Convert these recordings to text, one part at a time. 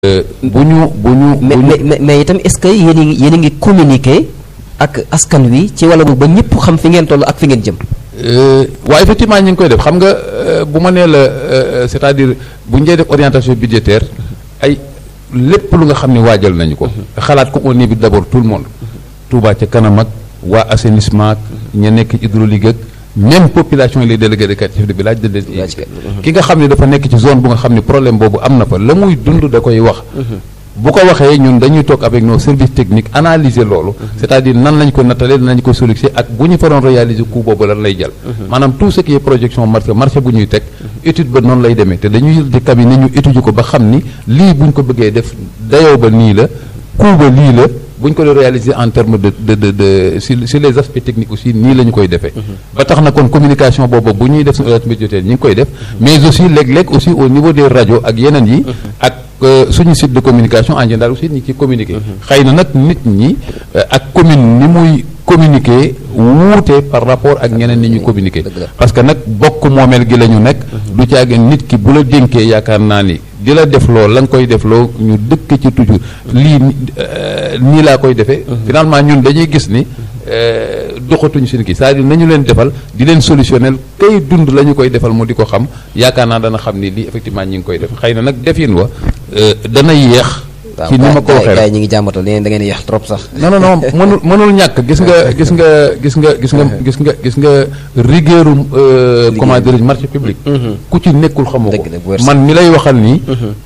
bu ñu bu ñu. mais mais mais itam est-ce que yéen a ngi yéen a ngi communiquer ak askan wi ci wàll ba ñëpp xam fi ngeen toll ak fi ngeen jëm. waaw effectivement ñu ngi koy def xam nga bu ma nee la c'est-à-dire bu ñu dee def orientation budgétaire ay lépp lu nga xam ne waajal nañu ko. xalaat ko au niveau d'abord tout le monde. Touba ca kanam ak waa assainissement ak ña nekk hydraulique ak même population yi les délégués de quartier de village de leen ki nga xam ne dafa nekk ci zone bu nga xam ne problème boobu am na fa la muy dund da koy wax. bu ko waxee ñun dañuy toog avec nos services techniques analyser loolu c'est-à-dire nan lañ ko nattalee nan lañ ko solutionné ak bu ñu fa doon réaliser coût boobu lan lay jël maanaam tout ce qui est projection marché marché bu ñuy teg étude ba noonu lay demee te dañuy jël di cabinet ñu étudier ko ba xam ni lii bu ñu ko bëggee def dayoo ba nii la coût ba lii la bu ñu ko doon réaliser en terme de de de de sur sur les aspects techniques aussi nii la ñu koy defee ba tax na kon communication boobu bu ñuy def suñu orientation budgétaire ñi ngi koy def mais aussi léeg-léeg aussi au niveau des rajo ak yeneen yi ak suñu site de communication en général aussi ñi ci communiquer xëy na nag nit ñi ak commune ni muy communiquer wuute par rapport ak ñeneen ni ñu communiquer parce que nag bokk moomeel gi la ñu nekk du caagin nit ki bu la dénkee yaakaar naa ni di la def loo la nga koy def loo ñu dëkk ci toujours lii nii laa koy defee finalement ñun dañuy gis ni doxatuñu seen kii c'est-à-dire nañu leen defal di leen solutionnel kay dund la ñu koy defal mu di ko xam yaakaar naa dana xam ni lii effectivement ñi ngi koy def xëy na nag defin wa dana yéex ci ni ma ko waxee rek ñi ngi jàmbatal da ngeen yéex trop sax non non non mënul mënul ñàkk gis nga gis nga gis nga gis nga gis nga gis nga rigueuru comment dirais-je marché public ku ci nekkul xamoo ko man mi lay waxal nii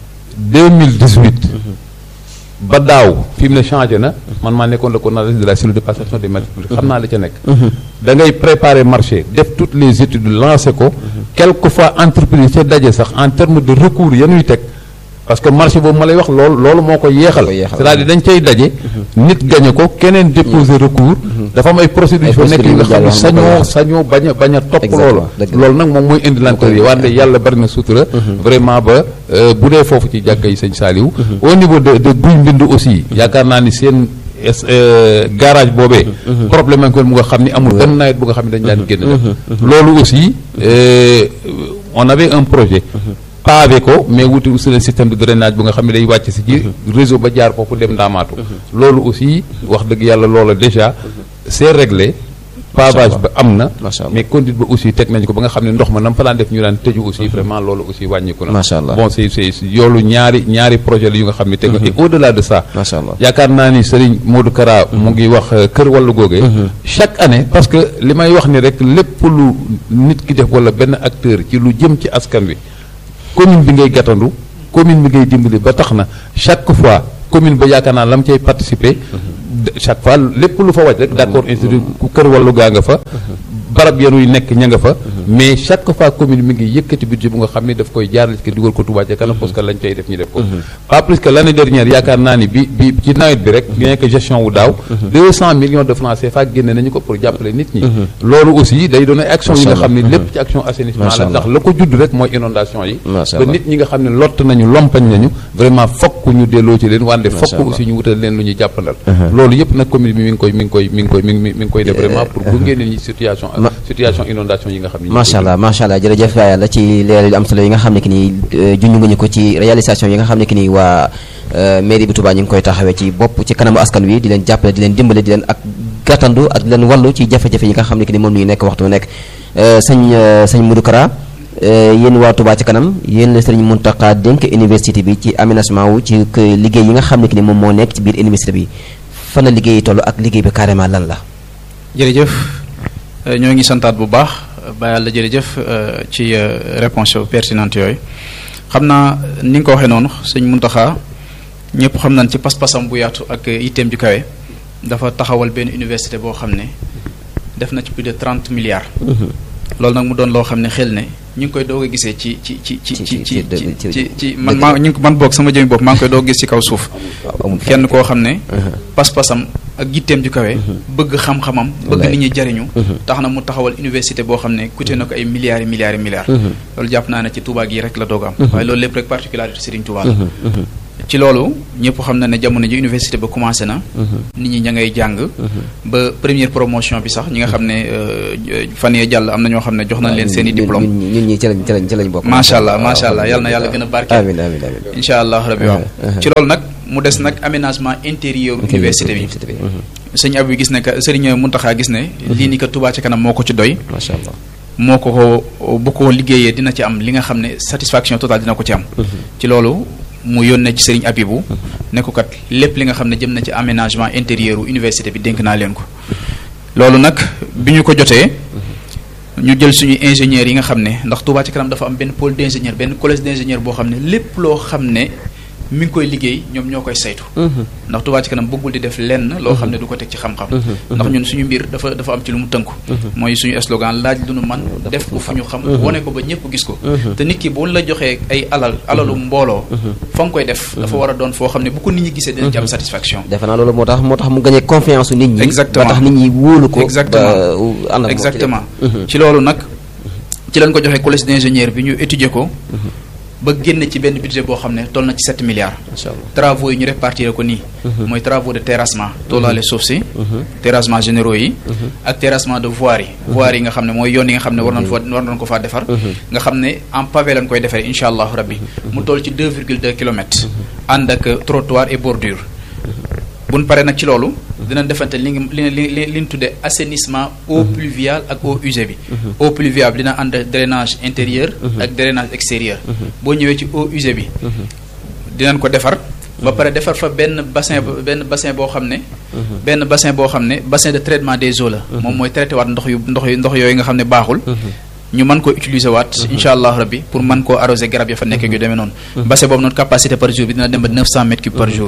2018 ba daaw fi mu ne changé na man maa nekkoon le coordonnateur de la cellule de passation des marchés publics xam naa la ca nekk da ngay préparer marché def toutes les études lancé ko quelquefois entreprise ca daje sax en terme de recours yanuy teg parce que marché boobu ma lay wax loolu loolu moo ko yeexal c'est-à-dire dañ cay daje nit gañe ko keneen déposer recours dafa am ay procédures fa nekk yi nga xam ne sañoo sañoo bañ a bañ a topp loolu loolu nag moom mooy indi lenteur yi wante yàlla bari na sutura vraiment ba bu dee foofu ci jàkka yi sëñ Saliou au niveau de de guy mbind aussi yaakaar naa ni seen garage boobee problème am ko mu nga xam ni amul benn nawet bu nga xam ne dañ daan génn def loolu aussi on avait un projet pavé ko mais wuti aussi le système de drainage bu nga xam ne day wàcc si ci réseau ba jaar foofu dem ndaamaatu loolu aussi wax dëgg yàlla loola déjà c'est réglé pavage ba am na mais conduite ba aussi teg nañu ko ba nga xam ne ndox ma nam fa daan def ñu daan tëju aussi vraiment loolu aussi wàññiku na macha allah bon c'est c'est yoolu ñaari ñaari projet la yu nga xam ne teg na et au delà de ça macha allah yaakaar naa ni Serigne Modou Kara mu ngi wax kër wàllu googee chaque année parce que li may wax ni rek lépp lu nit ki def wala benn acteur ci lu jëm ci askan wi commune bi ngay gàttandu commune bi ngay dimbali ba tax na chaque fois commune ba yaakaar naa la mu cay participer chaque fois lépp lu fa wàcc rek d'accord institut ku kër wàllu gaa nga fa barab yanuy nekk ña nga fa mais chaque fois commune mi ngi yëkkati budget bu nga xam ne daf koy jaarale ci dugal ko Touba ca kanam parce que lañ cay def ñu def ko pas plus que l'année dernière yaakaar naa ni bi bi ci nawet bi rek bien que gestion wu daaw deux cent millions de francs CFA génne nañu ko pour jàppale nit ñi loolu aussi day doon ay action yi nga xam ne lépp ci action assainissement la ndax la ko judd rek mooy inondation yi ba nit ñi nga xam ne lott nañu lompañ nañu vraiment fokk ñu delloo ci leen wante fokk aussi ñu wutal leen lu ñuy jàppandal loolu yëpp nag commune bi mi ngi koy mi ngi koy mi ngi koy mi ngi mi ngi koy def vraiment pour gunge nit ñi situation situation inondation yi nga xam ne macha allah macha allah jërëjëf yàlla ci leeral yu am solo yi nga xam ne ki nii junj nga ñu ko ci réalisation yi nga xam ne ki nii waa mairie bi Touba ñu ngi koy taxawee ci bopp ci kanamu askan wi di leen jàppale di leen dimbale di leen ak gàttandu ak di leen wallu ci jafe-jafe yi nga xam ne ki ni moom ñuy nekk waxtu bu nekk sëñ sëñ Modou Kara yéen waa Touba ci kanam yéen la sëriñ Mountakha dénk université bi ci aménagement wu ci liggéey yi nga xam ne ki ni moom moo nekk ci biir université bi fan la liggéey toll ak liggéey bi carrément lan la jërëjëf ñoo ngi santaat bu baax ba yàlla jërëjëf ci réponse pertinente yooyu xam naa ni nga ko waxee noonu sëñ Mountakha ñëpp xam nañ ci pas-pasam bu yaatu ak itteem ju kawe dafa taxawal benn université boo xam ne def na ci plus de trente milliards. loolu nag mu doon loo xam ne xel ne ñu ngi koy doog a gisee ci ci ci ci ci ci ci ci man maa ñu ngi man boog sama jëmi bopp maa ngi koy doog a gis ci kaw suuf. kenn koo xam ne. pas-pasam ak gitteem ju kawe. bëgg xam-xamam. bëgg nit ñi jariñu. tax na mu taxawal université boo xam ne coûté na ko ay milliards et milliards et milliards. loolu jàpp naa ne ci Touba gii rek la doog am. waaye loolu lépp rek particularité Serigne Touba la. ci loolu ñëpp xam na ne jamono ji université ba commencé na nit ñi ña ngay jàng ba première promotion bi sax ñi nga xam ne euh, fan yee jàll am na ñoo xam ne jox nañ leen seen i diplôme ñun ñun ñi ci lañ ci lañ ci lañ bokk macha allah macha allah yal na yàlla gën a barkeel amiin amiin amiin incha allah rabbi waaw ci loolu nag mu des nag aménagement intérieur université bi sëñ ab bi gis ne que sëriñ Muntaxa gis ne lii ni que Touba ci kanam moo ko ci doy macha allah moo ko ko bu ko liggéeyee dina ci am li nga xam ne satisfaction totale dina ko ci am ci loolu mu yónnee ci sëriñ Abibu ne ko kat lépp li nga xam ne jëm na ci aménagement intérieur u université bi dénk naa leen ko loolu nag bi ñu ko jotee ñu jël suñu ingénieurs yi nga xam ne ndax Touba ci kanam dafa am benn pôle d'ingénieur benn collège d'ingénieur boo xam ne lépp loo xam ne mi ngi koy liggéey ñoom ñoo koy saytu ndax Touba ci kanam bëggul di def lenn loo xam ne du ko teg ci xam-xam ndax ñun suñu mbir dafa dafa am ci lu mu tënku mooy suñu slogan laaj lu nu man def ko fu ñu xam wane ko ba ñëpp gis ko te nit ki bu la joxee ay alal alalu mbooloo fa nga koy def dafa war a doon foo xam ne bu ko nit ñi gisee dina ci am satisfaction defe naa loolu moo tax moo tax mu gagné confiance su nit ñi Exactement. ba tax nit ñi wóolu ko Exactement. ba ànd ak moom ci exactement dem. ci loolu nag ci lañ ko joxee collège d'ingénieur bi ñu étudier ko ba génn ci benn budget boo xam ne toll na ci 7 milliards macha allah travaux yi ñu répartir ko nii mooy travaux de terrassement toolaale suuf si terrassement généraux yi ak terrassement de voirie yi voirie yi nga xam ne mooy yoon yi nga xam ne war nañ fa war nañ ko faa defar nga xam ne en pavé lañ koy defaree insha allahu rabbi mu toll ci 2,2 kilomètres ànd ak trottoir et bordure buñ paree nag ci loolu dinañ defante li ngi li li li li ñu tuddee assainissement eau pluviale ak eau usée bi eau pluviale bi dina ànd ak drainage intérieur ak drainage extérieur boo ñëwee ci eau usée bi dinañ ko defar ba pare defar fa benn bassin b- benn bassin boo xam ne benn bassin boo xam ne bassin de traitement des eaux la moom mooy traité waat ndox yu ndox yu ndox yooyu nga xam ne baaxul ñu mën ko utiliser waat insha allah rabbi pour mën koo arroser garab ya fa nekk yu demee noonu bassin boobu noonu capacité par jour bi dina dem ba 900 mètres cubes par jour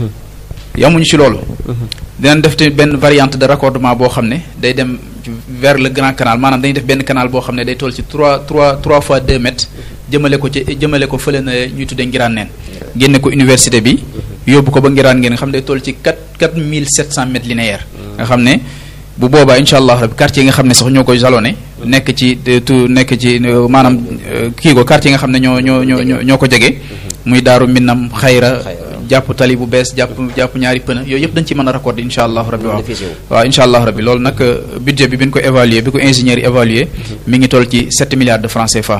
yamuñu ci loolu dinañ def te benn variante de raccordement boo xam ne day dem vers le grand canal maanaam dañuy def benn canal boo xam ne day toll ci 3 3 3 fois 2 mètres jëmale ko ci jëmale ko fële na ñuy tuddee ngiraan neen génne ko université bi yóbbu ko ba ngiraan ngeen nga xam ne day toll ci 4 4700 mètres linéaires nga xam ne bu boobaa incha allah rabbi quartier yi nga xam ne sax ñoo koy jalonné nekk ci de- tu nekk ci euh, maanaam euh, kii ko quartier yi nga xam ne ñoo ñoo ñoo ñoo ñoo ko jege muy daaru minnam xayra jàpp tali bu bees jàpp jàpp ñaari pëna yooyu yëpp dañ ci mën a raccordé incha allah rabbi waaw bénéficié wu. waaw incha allah rabbi loolu nag euh, budget bi bi ñu ko évaluer bi ko ingénieur yi évaluer mi ngi toll ci 7 milliards de francs CFA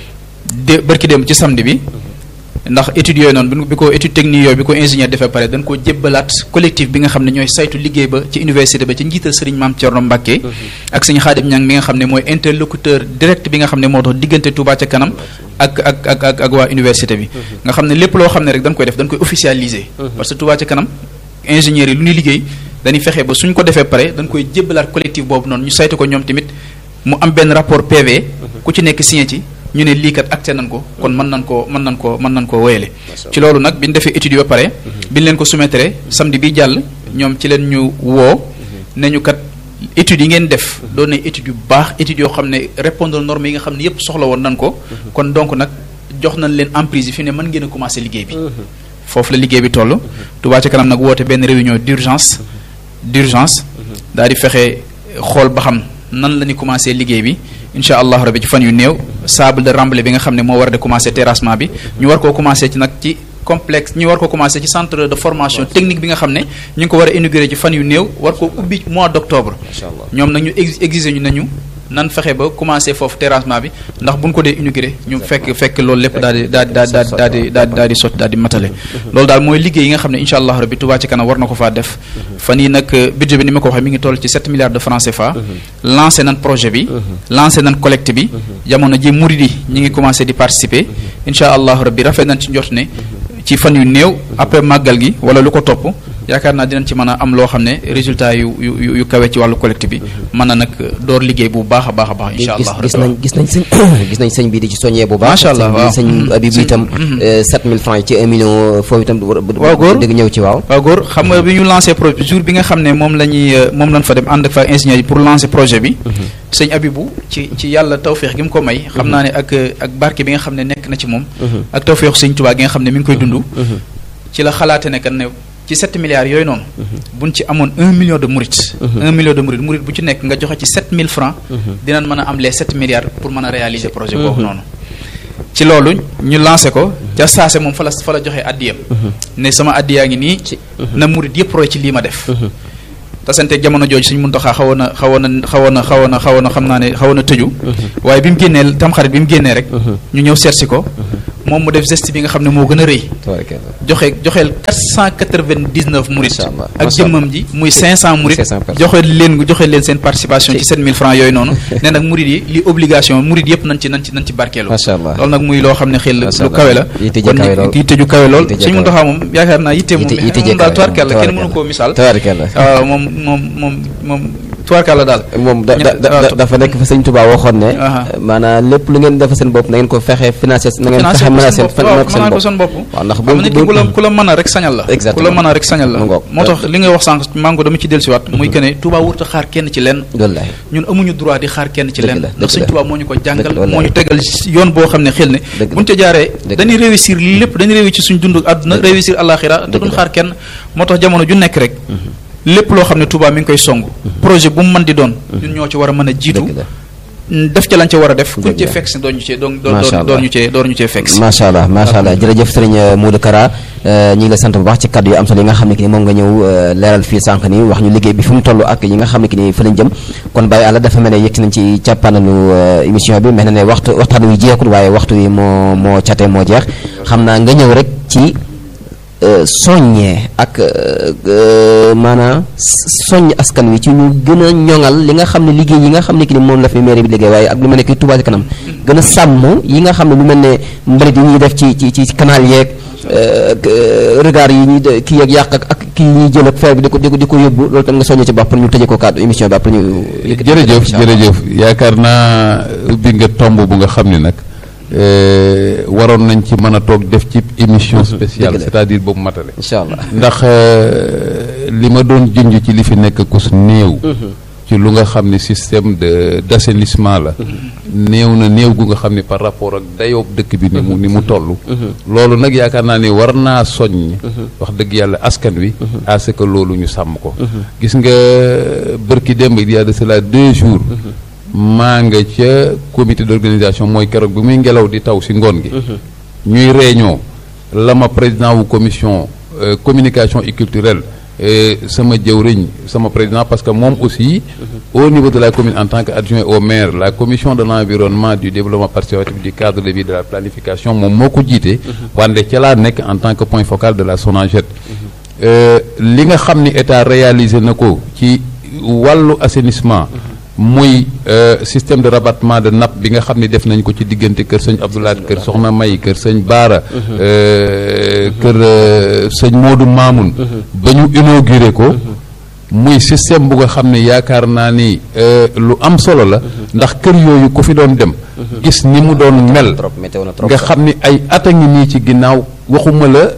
de bërki dem ci samedi bi ndax études yooyu noonu bi bi ko étude technique yooyu bi ko ingénieur defee pare dañ koo jébbalaat collectif bi nga xam ne ñooy saytu liggéey ba ci université ba ci njiital sëriñ Maam Thierno Mbacké ak sëñ Xaadim Ñang mi nga xam ne mooy interlocuteur direct bi nga xam ne moo dox diggante Touba ca kanam ak ak ak ak ak waa université bi nga xam ne lépp loo xam ne rek dañ koy def dañ koy officialiser parce que Touba ca kanam ingénieurs yi lu ñuy liggéey dañuy fexe ba suñ ko defee pare dañ koy jébbalaat collectif boobu noonu ñu saytu ko ñoom tamit mu am benn rapport PV ku ci nekk signé ci ñu ne lii kat acté nañ ko kon mën nañ koo mën nañ koo mën nañ koo wéyale ci loolu nag bi ñu defee étude ba pare bi ñu leen ko soumettre samedi bi jàll ñoom ci leen ñu woo ne ñu kat études yi ngeen def doon na études yu baax études yoo xam ne répondre normes yi nga xam ne yépp soxla woon nañ ko kon donc nag jox nañ leen emprise yi fi ne mën ngeen a commencer liggéey bi foofu la liggéey bi toll Touba ca kanam nag woote benn réunion d'urgence d'urgence daal di fexe xool ba xam nan la ñu commencé liggéey bi incha allah rabbi ci fan yu néew sable de remblai bi nga xam ne moo war a de commencé terrassement bi ñu war koo commencé ci nag ci complexe ñu war ko commencé ci centre de formation technique bi nga xam ne ñu ngi ko war a inauguré ci fan yu néew war ko ubbi mois d'octobre macha allah ñoom nag ñu ex exiger ñu nañu nan fexe ba commencé foofu terrassement bi ndax buñ ko dee inauguré ñu fekk fekk loolu lépp daal di daal di daal di daal di daal di daal di sotti daal di matale loolu daal mooy liggéey yi nga xam ne incha allah rabbi Touba ci kanam war na ko faa def fan yi nag budget bi ni ma ko waxee mi ngi toll ci 7 milliards de francs CFA lancé nan projet bi lancé nan collecte bi jamono ji murid yi ñi ngi commencé di participer incha allah rabbi rafet nañ ci njort ne ci fan yu néew après màggal gi wala lu ko topp yaakaar naa dinañ ci mën a am loo xam ne résultat yu yu yu yu kawe ci wàllu collecte bi mën na nag door liggéey bu baax a baax a baax incha gis allah gis nañ gis nañ sëñ gis nañ sëñ bi di ci soññee bu baax Macha Allah, sëñ bi waaw. sëñ Mhm. Habib Sëñ- itam mhm. euh, 7000 francs yi ci 1 million foofu itam war Waaw, góor. dëgg ñëw ci waaw waaw góor xam nga bi ñu lancé projet jour bi nga xam ne moom la ñuy euh, moom lañ fa dem ànd ak fa ingénieur yi pour lancer projet bi sëñ Abibou ci ci yàlla tawféex gi mu ko may xam naa ne ak euh, ak barke bi nga xam ne nekk na ci moom ak tawféexu sëñ Tuubaa gi nga xam ne mi ngi koy dund ci la xalaate ne kan ne ci 7 milliards yooyu noonu buñ ci amoon 1 million de murit 1 million de murit murit bu ci nekk nga joxe ci 7000 francs dinañ mën a am les 7 milliards pour mën a réaliser projet boobu noonu ci loolu ñu lancé ko ca saase moom fa la fa la joxee addiyam ne sama addiyaa ngi nii na murit yëpp roy ci lii ma def tasante jamono jooju suñ muntaxaa xawoon na xawoon na xawoon na xawoon na xawoon na xam naa ne xawoon na tëju waaye bi mu génnee tamxarit bi mu génnee rek ñu ñëw seetsi ko moom mu def geste bi nga xam ne moo gën a rëy joxe joxeel quatre cent quatre-vingt-dix-neuf murit ak jëmmam ji muy cinq cent murit joxe leen joxe leen seen participation ci sept mille francs yooyu noonu ne nag murit yi li obligation murit yëpp nañ ci nañ ci nañ ci barkeelu loolu nag muy loo xam ne xel lu kawe la kon yitte ju kawe lool suñ muntaxaa moom yaakaar naa yitte moom moom daal tubaarkàlla kenn mënu koo misaal waaw moom moom moom moom tubaarkàlla daal moom da dafa nekk fa sëñ Touba waxoon ne maanaam lépp lu ngeen defa seen bopp na ngeen ko fexe financé na ngeen fexe mën a seen mën ko seen bopp waaw ndax bu nit ki ku la ku la mën a rek sañal la ku la mën a rek sañal la moo tax li ngay wax sànq mango dama ci dellusiwaat muy que ne Touba wurta xaar kenn ci lenn ñun amuñu droit di xaar kenn ci lenn ndax sëñ Touba moo ñu ko jàngal moo ñu tegal yoon boo xam ne xel ne buñ ca jaaree dañuy réussir lépp dañuy réussir suñ dund àdduna réussir àllaaxira te duñ xaar kenn moo tax jamono ju nekk rek lépp loo xam ne Touba mi ngi koy song projet bu mu mën di doon ñun ñoo ci war a mën a jiitu def ca lañ ca war a def kuñ cee fekk si doon ñu cee doon doon ñu cee doon ñu cee fekk si macha allah macha allah jërëjëf sëriñ Modou Kara ñi ngi la sant bu baax ci kaddu yu am solo yi nga xam ne ki ni moom nga ñëw leeral fii sànq ni wax ñu liggéey bi fu mu toll ak yi nga xam ne ki ni fa lañ jëm kon bàyyi àlla dafa mel ne yëgti nañ ci càppanalu émission bi mel na ne waxtu waxtaan wi jeexul waaye waxtu wi moo moo cate moo jeex xam naa nga ñëw rek ci soññee ak maanaam soññ askan wi ci ñu gën a ñoŋal li nga xam ne liggéey yi nga xam ne ki ni moom la fi mairie bi liggéey waaye ak lu mel ne ki Touba ci kanam gën a sàmm yi nga xam ne lu mel ne mbalit yi ñuy def ci ci ci canal yeeg regard yi ñuy kii yeeg yàq ak ak kii yi ñuy jël ak feer bi di ko di ko di ko yóbbu loolu tam nga soññee ci baax pour ñu tëjee ko kàddu émission bi après ñu jërëjëf jërëjëf yaakaar naa ubbi nga tomb bu nga xam ne nag waroon nañ ci mën a toog def ci émission spéciale c'est-à-dire boobu matale incha allah ndax li ma doon junj ci li fi nekk kus néew ci lu nga xam ne système de d'assainissement la néew na néew gu nga xam ne par rapport ak dayoob dëkk bi ni mu ni mu toll loolu nag yaakaar naa ni war naa soññ wax dëgg yàlla askan wi à ce que loolu ñu sàmm ko gis nga bërki démb il y a de cela deux jours maa nga ca comité d'organisation mooy keroog bi muy ngelaw di taw si ngoon gi ñuy réunion la ma président wu commission communication et culturelle sama jëwriñ sama président parce que moom aussi au niveau de la commune en tant qu'adjoint au maire la commission de l'environnement du développement participatif du cadre de vie de la planification moom moo ko jiite wante ca laa nekk en tant que point focal de la SONAGED li nga xam ni état réalisé na ko ci wàllu assainissement muy système de rabattement de nappe bi nga xam ne def nañ ko ci diggante kër sëñ Abdoulaye kër Soxna May kër sëñ Baara kër sëñ Modou Mamoun ba ñu inauguré ko muy système bu nga xam ne yaakaar naa ni lu am solo la ndax kër yooyu ku fi doon dem gis ni mu doon mel nga xam ni ay at a ngi nii ci ginnaaw waxuma la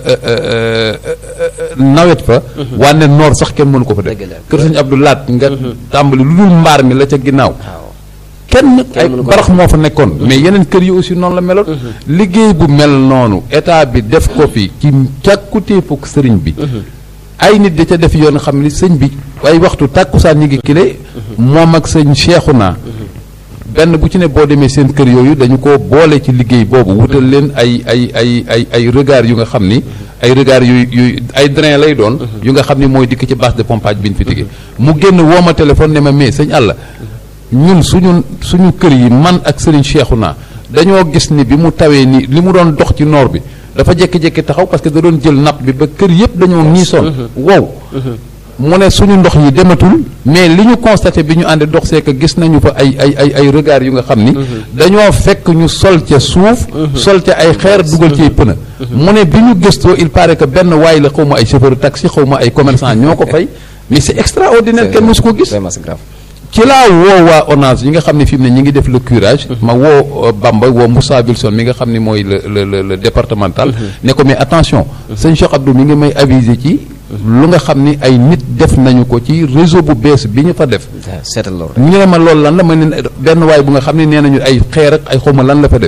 nawet fa wanne noor sax kenn mënu ko fa def kër sëñ Abdou Laat nga tàmbali lu dul mbaar mi la ca ginnaaw kenn ay barax moo fa nekkoon mais yeneen kër yi aussi noonu la meloon liggéey bu mel noonu état bi def ko fi ci càkkutéefu sëriñ bi ay nit da ca def yoon xam ni sëñ bi ay waxtu tàkkusaan ñi ngi kile moom ak sëñ Cheikhouna benn bu ci ne boo demee seen kër yooyu dañu ko boole ci liggéey boobu wutal leen ay ay ay ay ay regard yu nga xam ni ay regard yu yu ay drain lay doon yu nga xam ni mooy dikk ci base de pompage bi ñu fi tigee mu génn woo ma téléphone ne ma mais sëñ àlla ñun suñu suñu kër yi man ak sëriñ Cheikhouna dañoo gis ni bi mu tawee ni li mu doon dox ci noor bi dafa jékki-jékki taxaw parce que da doon jël napp bi ba kër yëpp dañoo niisoon wow mu ne suñu ndox yi dematul mais li ñu constaté bi ñu ànd dox c'est que gis nañu fa ay ay ay ay regard yu nga xam ni dañoo fekk ñu sol ca suuf sol ca ay xeer dugal ci ay pëna mu ne bi ñu gëstoo il paraît que benn waay la xaw ma ay chauffeur taxi xaw ma ay commerçant ñoo ko fay mais c'est extraordinaire kenn mosu ko gis ci laa woo waa ONAS yi nga xam ne fi mu ne ñi ngi def le curage ma woo Bamba woo Moussa Wilson mi nga xam ne mooy le le le départemental ne ko mais attention sëñ Cheikh Abdou mi ngi may aviser ci lu nga xam ni ay nit def nañu ko ci réseau bu bees bi ñu fa def seetal loolu ñu ne ma loolu lan la ma ne benn waay bu nga xam ne nee nañu ay xeer ak ay xawma lan la fa def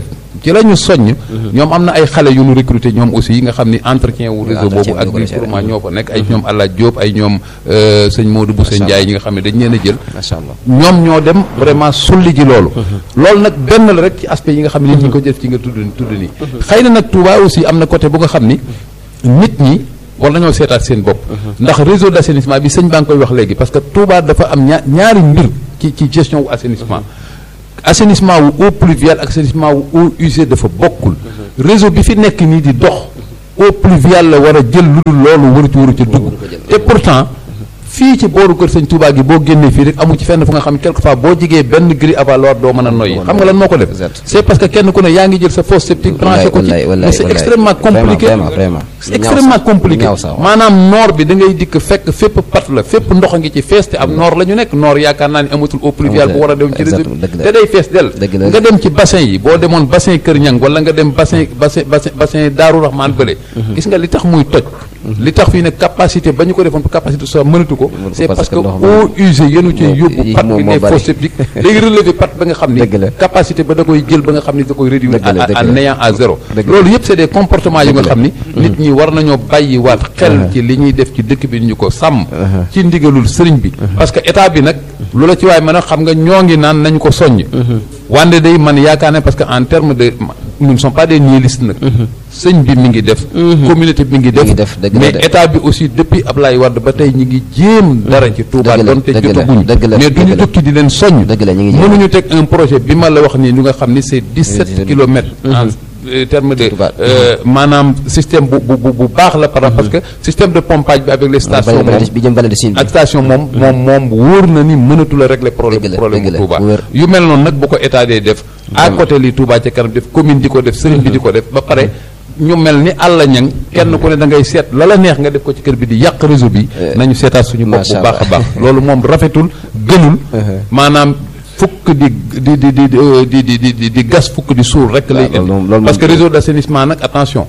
ci la ñu soññ ñoom am na ay xale yu ñu recruter ñoom aussi yi nga xam ni entretien wu réseau entretien boobu ak bi bi ñu ko pour defee. ñoo fa nekk ay ñoom Alla Diop ay ñoom euh, sëñ Modou Bousse Macha Ndiaye ñi nga xam ne dañ leen a jël macha allah ñoom ñoo dem vraiment sulli ji loolu loolu nag benn la rek ci aspect yi nga xam ne nit ñi ko def ci nga tudd tudd nii xëy na nag Touba aussi am na côté bu nga xam ni nit ñi war nañoo seetaat seen bopp ndax réseau d' assainissement bi sëñ baa ngi koy wax léegi parce que Touba dafa am ñaa ñaari mbir ci ci gestion wu assainissement assainissement wu eau pluviale ak assainissement wu eau usée dafa bokkul réseau bi fi nekk nii di dox eau pluviale la war a jël lu dul loolu waru ci waru ci dugg te pourtant fii ci booru kër sëñ Touba gi boo génnee fii rek amu ci fenn fu nga xam ne quelquefois boo jigee benn grille avaloir doo mën a noyyi xam nga lan moo ko def Exact. c'est parce que kenn ku ne yaa ngi jël sa fosse septique branché ko ci wallaay, wallaay, mais c'est wallaay. extrêmement Vraiment, compliqué vraiment, vraiment. c'est Lu ñaaw extrêmement sax, compliqué lu ñaaw sax, waaw. maanaam noor bi da ngay dikk fekk fépp pat la fépp ndox a ngi ci fees te am noor la ñu nekk noor yaakaar naa ni amatul eau pluviale bu war a dem ci réseau Exactement, bi dëgg la. te day fees del Dëgg la. nga dem ci bassin yi boo demoon bassin Kër Ñang wala nga dem bassin bassin bassin bassin Daaru Rahman bële gis nga li tax muy toj li tax fii ne capacité ba ñu ko defoon capacité soo mënatu ko c'est parce parce que que ndox mi- eau usée yenu ci moo- yóbbu yi pat moo- bi moo ne bari. fosse septique léegi relever pat ba nga xam ni Dëgg la. capacité ba da koy jël ba nga xam ni da koy réduire Dëgg la, à- dëgg à la. néant à zéro Dëgg la. loolu yëpp c'est des comportements yu nga Dëgg la. xam ni nit ñi war nañoo bàyyi waat xel ci li ñuy def ci dëkk bi ñu ko sàmm ci ndigalul sëriñ bi parce que état bi nag lu la ci waay mën a xam nga ñoo ngi naan nañu ko soññ wande day man yaakaar ne parce que en terme de nous ne sommes pas des nihilistes nag sëñ bi mi ngi def communauté bi mi ngi Mi ngi def def, dëgg la mais de. état bi aussi depuis Ablaye Wade ba tey ñi ngi jéem dara ci Touba Dëgg la, donte dëgg la, jotaguñ dëgg la, mais dëgg duñu la. tukki di leen soññ Dëgg la, ñu ngi jéem. mënuñu teg un projet bi ma la wax nii ñu nga xam ni c'est 17 17 kilomètres en euh, terme de Touba. euh, maanaam système bu bu bu bu baax la par parce que système de pompage bi avec les stations Vallée- moom vallée- bi jëm vallée de Sine bi. ak station moom moom moom wóor na ni mënatul a régler problème Dëgg la, problème dëgg bu la, Touba bu wér. yu mel noonu nag bu ko état dee def à côté li Touba ca kanam def commune di ko def sëriñ bi di ko def ba pare ñu mel ni àlla ñang kenn ku ne da ngay seet la la neex nga def ko ci kër bi di yàq réseau bi nañu seetaat suñu bopp Macha bu baax a Allah. baax loolu moom rafetul gënul maanaam fukk di di di di di di di di di gas fukk di suul rek lay loolu moom- loolu indi parce que moom- réseau d'assainissement nag attention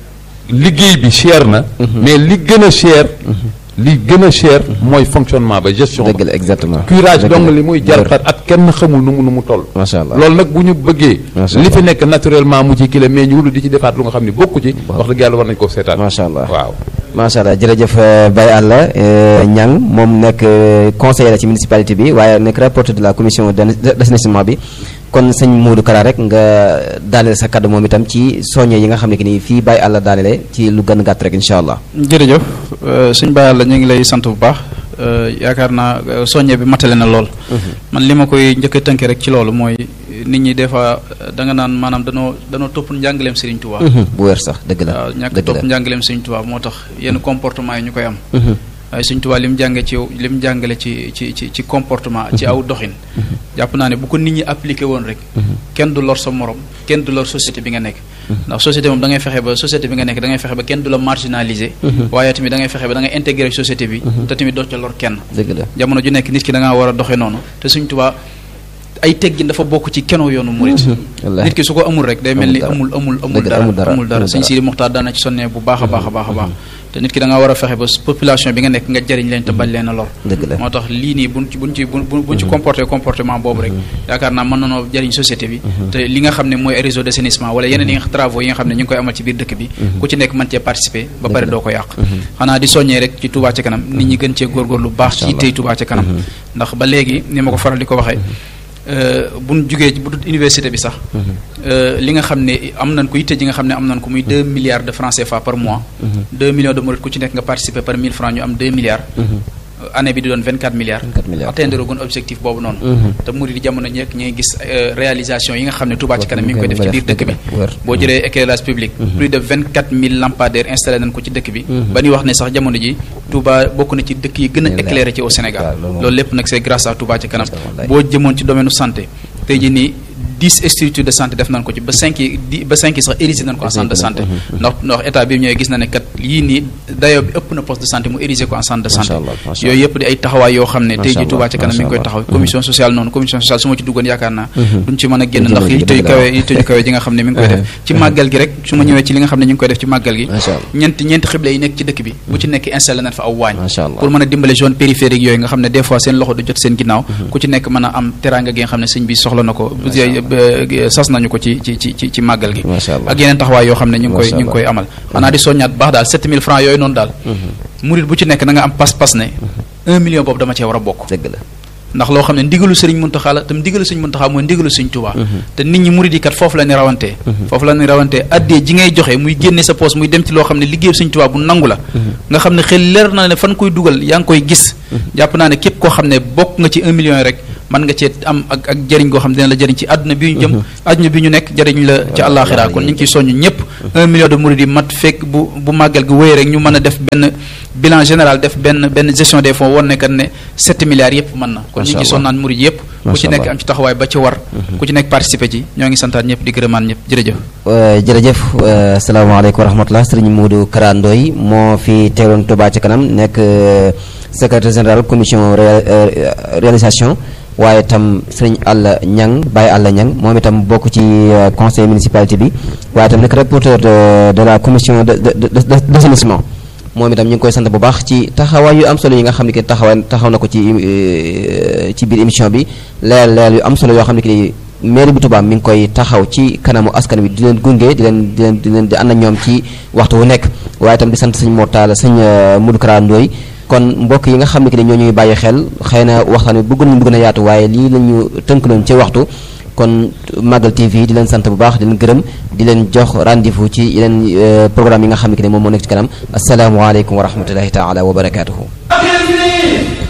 liggéey bi cher na mais li gën a cher li gën a cher mooy fonctionnement ba gestion ba dëgg la exactement curage Dëgg dong la. li muy Wër. jartat ak kenn xamul nu mu nu mu toll Macha Allah. loolu nag bu ñu bëggee Macha li Allah. fi nekk naturellement mu ci kile mais ñu wulu di ci defaat lu nga xam ne bokku ci wax dëgg yàlla war nañu koo seetaan Macha Allah. waaw macha allah jërëjëf euh, Baye Alla euh, Niang moom nekk euh, conseiller la ci municipalité bi waaye nekk rapporteur de la commission d'an- d'assainissement bi kon sëñ Modou Kara rek nga daaneel sa kaddu moom itam ci soññe yi nga xam ne que ni fii Baye Alla daanele ci lu gën a gàtt rek incha allah. jërëjëf euh, sëñ Baye Alla ñu ngi lay sant bu baax euh, yaakaar naa euh, soññe bi matale na lool. man li ma koy njëkk a tënkee rek ci loolu mooy nit ñi des fois euh, da nga naan maanaam danoo danoo topp njàngaleem Serigne Touba. bu wér sax dëgg la waaw ñàkk dëgg topp la. njàngaleem Serigne Touba moo tax yenn comportement yi ñu koy am. waaye Serigne Touba li mu jànge ci li mu jàngale ci ci ci ci comportement ci aw doxin. jàpp naa ne bu ko nit ñi appliqué woon rek. kenn du lor sa morom kenn du lor société bi nga nekk. ndax société moom da ngay fexe ba société bi nga nekk da ngay fexe ba kenn du la marginaliser. waaye tamit da ngay fexe ba da ngay intégré société bi. te tamit doo ca lor kenn. dëgg la jamono ju nekk nit ki da ngaa war a doxee noonu te Serigne Touba ay teggin dafa bokk ci keno yoonu murit wallaahi. nit ki su ko amul rek day mel ni Amul amul amul amul Dëgg la, dara amul dara, amul dara amul sëñ dara. Sidi Muxtaar daana ci sonnee bu baax a baax a baax a baax te nit ki da ngaa war a fexe ba population bi nga nekk nga jëriñ leen te bañ leen a lor dëgg la moo tax lii nii buñ ci buñ ci buñ buñ ci comporté comportement boobu rek yaakaar naa mën nanoo jëriñ société bi te li nga xam ne mooy ay réseau d'assainissement wala yeneen yi nga travaux yi nga xam ne ñu ngi koy amal ci biir dëkk bi ku ci nekk mën cee participer ba pare doo ko yàq xanaa di soññee rek ci Touba ca kanam nit ñi gën cee góorgóorlu bu baax ci tey Touba ca kanam ndax ba léegi ni ma ko faral di ko waxee bu ñu jugee bu dul université bi sax li nga xam ne am nañ ko yitte ji nga xam ne am nañ ko muy deux milliards de francs CFA par mois deux millions de mourides ku ci nekk nga participer par mille francs ñu am deux milliards année bi di doon vingt quatre milliards 24 milliards. atteindre gun objectif boobu noonu te murid yi jamono ñekk ñu ngi gis euh, réalisation yi nga xam ne Touba ci kanam mi ngi koy def ci biir dëkk bi wër. boo jëlee éclairage public plus de vingt quatre mille lampadaires installé nañ ko ci dëkk bi ba ñuy wax ne sax jamono ji Touba bokk na ci dëkk yi gën a éclairé ci au Sénégal waaw, loolu moom. loolu lépp nag c'est grâce à Touba ci kanam Wallaay. boo jëmoon ci domaine santé tey jii nii dix structures de santé def nañ ko ci ba cinq yi di ba cinq yi sax érigé nañ ko en centre de santé ndax ndax état bi ñëwee gis na ne kat yii nii dayoo bi ëpp na poste de santé mu érigé ko en centre de santé Macha Allah, macha Allah. yooyu yëpp di ay taxawaay yoo xam ne Macha tey ji Allah, Touba ca kanam mi ngi koy macha taxaw Allah. commission sociale noonu commission sociale su ma ci duggoon yaakaar naa duñ ci mën a génn Duñ ci ndax mën a yitte yu dëgg la, kawe waaw. yitte yu kawe ji nga xam ne mi ngi koy def ci màggal gi rek su ma ñëwee ci li nga xam ne ñu ngi koy def ci màggal gi Macha Allah. ñeenti ñeenti xible yi nekk ci dëkk bi bu ci nekk installé nañ fa aw waañ Macha Allah. pour mën a dimbale zone périphérique yooyu nga xam ne des fois seen loxo du jot seen ginnaaw ku ci nekk mën a am teranga gi nga xam ne sëñ bi soxla na ko bu sas nañu ko ci ci ci ci ci màggal gi Macha Allah. ak yeneen taxawaay yoo xam ne ñu ngi koy Macha ñu ngi Allah. koy amal xanaa di soññaat bu baax daal 7000 francs yooyu noonu daal murit bu ci nekk na nga am pas-pas ne 1 million boobu dama cee war a bokk dëgg la ndax loo xam ne ndigalu sëriñ Muntaxa la tam ndigalu sëriñ Muntaxa mooy ndigalu sëriñ Tuubaa te nit ñi murid yi kat foofu la ni rawantee foofu la ni rawantee addee ji ngay joxe muy génne sa poos muy dem ci loo xam ne liggéeyu sëriñ Tuubaa bu nangu la nga xam ne xel leer na ne fan koy dugal yaa ngi koy gis jàpp naa ne képp koo xam ne bokk nga ci un million yi rek mën nga cee am ak ak jëriñ goo xam ne dina la jëriñ ci àdduna bi ñu jëm àdduna bi ñu nekk jëriñ la ci àllaaxira kon ñu ngi ciy soññ ñëpp un million de murid yi mat fekk bu bu màggal gi wéy rek ñu mën a def benn bilan général def benn benn gestion des fonds woon ne kat ne 7 milliards yëpp mën na kon ñu ngi Macha ciy sonnaan murid yëpp ku Macha ci nekk Allah. am ci taxawaay ba ci war ku ci nekk participer ci ñoo ngi santaat ñëpp di gërëmaan ñëpp jërëjëf Euh, jërëjëf euh, salaamaaleykum wa rahmatulah sëriñ Modou Kara Ndoye moo fi teewoon Touba ci kanam nekk euh, secrétaire général commission ré- euh, réalisation waaye itam sëriñ Alla Ñang Baye Alla Ñang moom itam bokk ci euh, conseil municipalité bi waaye itam nekk rapporteur de de la commission de de de de- d'assainissement moom itam ñu ngi koy sant bu baax ci taxawaay yu am solo yi nga xam ne que taxawaay taxaw na ko ci euh, ci biir émission bi leer leer yu am solo yoo xam ne que mairie bu Touba mi ngi koy taxaw ci kanamu askan wi di leen gunge di leen di leen di leen di ànd ak ñoom ci waxtu wu nekk waaye itam di sant sëñ Mortala sëñ euh, Modou Kara Ndoye kon mbokk yi nga xam ne que ñoo ñuy bàyyi xel xëy na waxtaan wi bëgg nañu bëgg na yaatu waaye lii la ñu tënkaloon ci waxtu kon Magal TV di leen sant bu baax di leen gërëm di leen jox rendez-vous ci yeneen euh, programme yi nga xam ne que ne moom moo nekk ci kanam asalaamualeykum wa rahmatullahi taala wa barakaatuhu